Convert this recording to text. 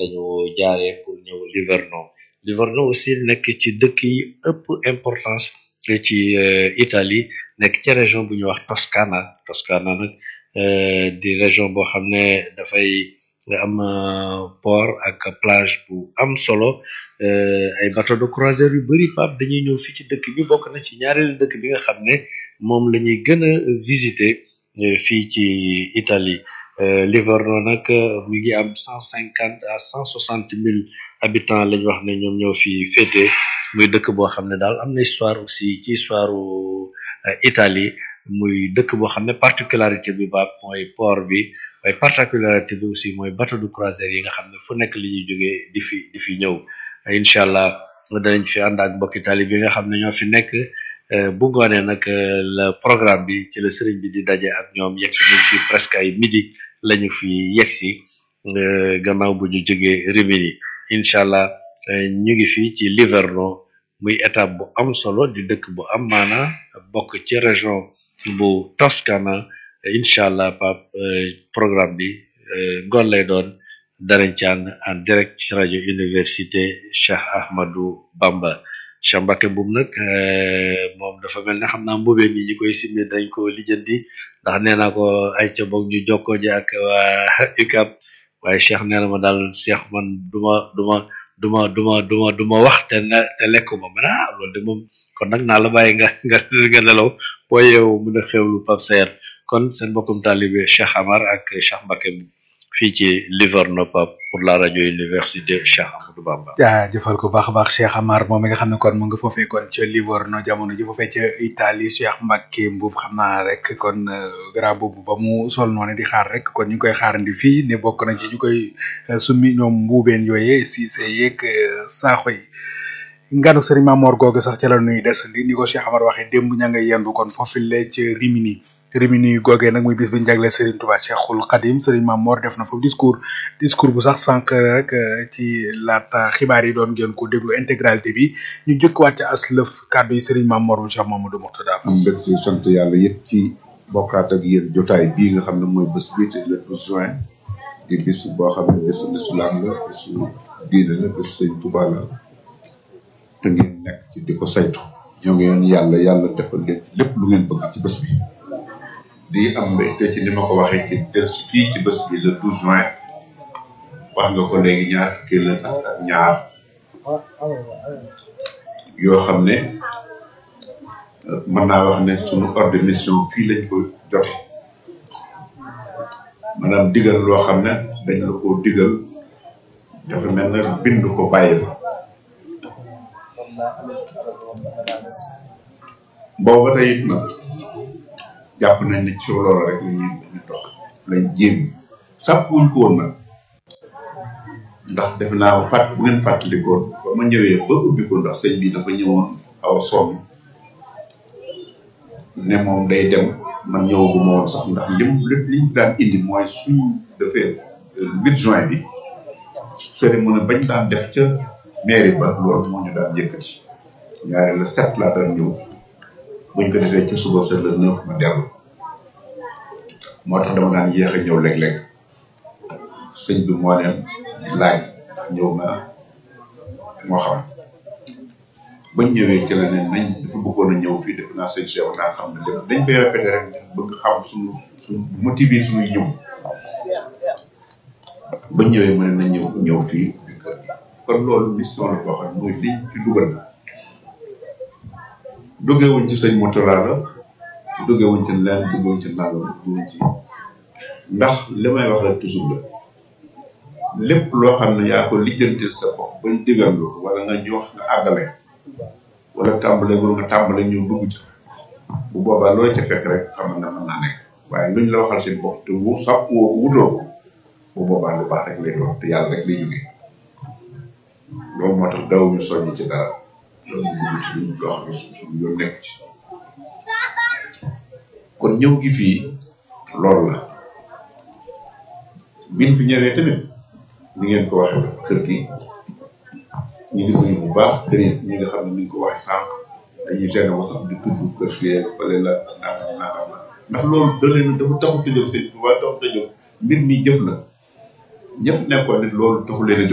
lañu jaaree pour ñëw Livorno Livorno aussi nekk ci dëkk yi ëpp importance ci Italie nekk ci région bu ñuy wax Toscana Toscana nag di région boo xam ne dafay am port ak plage bu am solo ay bateau de croisière yu bari pap dañuy ñëw fii ci dëkk bi bokk na ci ñaareelu dëkk bi nga xam ne moom la ñuy gën a visiter fii ci Italie Livorno nag mi ngi am cent cinquante à cent soixante mille habitants lañ wax ne ñoom ñoo fi féete muy dëkk boo xam ne daal am na histoire aussi ci histoire Italie muy dëkk boo xam ne particularité bi ba mooy port bi waaye particularité bi aussi mooy bateau de croisière yi nga xam ne fu nekk li ñuy jógee di fi di fi ñëw incha allah danañ fi ànd ak mbokk Italie bi nga xam ne ñoo fi nekk bu ngoonee nag le programme bi ci la sëriñ bi di daje ak ñoom yegg si nañ fi presque ay midi lañu fi yegg si gannaaw bu ñu jógee Rimini incha allah ñu ngi fii ci Livorno muy étape bu am solo di dëkk bu am maana bokk ci région bu Toscana incha allah pap programme bi ngoon lay doon danañ ci ànd en direct ci rajo université Cheikh Ahmadou Bamba Cheikh Mbacke Mboum nag moom dafa mel ne xam naa mbubee ni ñi koy simmi dañ ko lijjanti ndax nee naa ko ay ca boog ñu jokkoo ji ak waa UCAB waaye Cheikh nee na ma daal Cheikh man duma duma duma duma duma duma wax te ne te lekkuma man ah loolu de moom kon nag naa la bàyyi nga nga nga nelaw boo yeewu mën a xewlu Pape Saer kon seen mbokkum taalibe Cheikh Amar ak Cheikh Mbacke fii ci Livorno Pape pour la rajo université Cheikh Amadou Bamba. jaajëfal ko baax a baax Cheikh Amar moom mi nga xam ne kon mu nga foofee kon ca Livorno jamono ji foofee ca Italie Cheikh Mbacke Mbuub xam naa rek kon grand boobu ba mu sol noonu di xaar rek kon ñu ngi koy xaarandi fii ne bokk na ci ñu koy summi ñoom mbuubeen yooyee si see yeeg saaxo yi. nganu Serigne Mamor googu sax ca la nuy des li ni ko Cheikh Amar waxee démb ña nga yendu kon foofu la ca Rimini. Rimini googee nag muy bis bi ñu jagleel Serigne Touba Cheikhul Khadim Serigne Mamor def na foofu discours discours bu sax sànq rek ci laata xibaar yi doon ngeen ko déglu intégralité bi ñu jëkkuwaat ca as lëf kàddu yi Serigne Mamor mu Cheikh Mamadou Mourtada. am mbégte sant yàlla yëpp ci bokkaat ak yéen jotaay bii nga xam ne mooy bés bii te le 12 juin di bis boo xam ne bésu lislaam la bésu diine la bésu Serigne Touba la te ngeen nekk ci di ko saytu. ñoo ngi yoon yàlla yàlla defal leen lépp lu ngeen bëgg ci bés bi. di am mbégte ci ni ma ko waxee ci del si fii ci bés bi le 12 juin wax nga ko léegi ñaar fukki la ak ñaar yoo xam ne mën naa wax ne sunu ordre de mission fii lañ ko jote maanaam digal loo xam ne dañ la ko digal dafa mel ne bind ko bàyyi fa booba tey it nag jàpp nañ ne ci loolu rek la ñuy ñu dox lañ jéem sàpp wuñ ko woon nag ndax def naa fàtt bu ngeen fàttalikoon ba ma ñëwee ba ubbi ko ndax sëñ bi dafa ñëwoon aw sonn ne moom day dem man ñëwaguma woon sax ndax lim lépp liñ daan indi mooy suñ defee huit juin bi cérémonie bañ daan def ca mairie ba loolu moo ñu daan yëkkati ñaare le sept laa daan ñëw buñ ko defee ci suba sa le neuf ma dellu moo tax dama daan yéex a ñëw léeg-léeg sëñ bi moo leen laaj ñëw na moo xam bañ ñëwee ci la ne nañ dafa bëggoon a ñëw fii def naa sëñ Cheikh naa xam ne lépp dañ koy répété rek bëgg xam suñu suñu motivé suñuy ñëw bañ ñëwee mu ne nañ ñëw ñëw fii di kër gi kon loolu mission la boo xam ne mooy liñ ci dugal duggewuñ ci sëñ Moutala la duggewuñ ci leen duggewuñ ci nangam duggewuñ ci ndax li may wax rek toujours la lépp loo xam ne yaa ko lijjantil sa bopp bañ digal lu wala nga ñu wax nga àggale wala tàmbale wala nga tàmbale ñëw dugg ci bu boobaa loola ca fekk rek xam nga mën naa nekk waaye luñ la waxal seen bopp te wu sax woo wutoo ko bu boobaa lu baax rek lay doon te yàlla rek lay jógee loolu moo tax daw ñu soññ ci dara loolu ñu dugg ci luñ loo xam ne suñu yoon nekk ci kon ñëw gi fii loolu la biñ fi ñëwee tamit ni ngeen ko waxee la kër gi ñu ngi nuyu bu baax kër yi ñi nga xam ne ni nga ko waxee sànq dañuy gën a sax di tudd kër fii fële la nangam nangam la ndax loolu da leen dafa taxut a jóg seen tubaab taxut a jóg mbir mi jëf la ñëpp nekkoon nit loolu taxu leen a jóg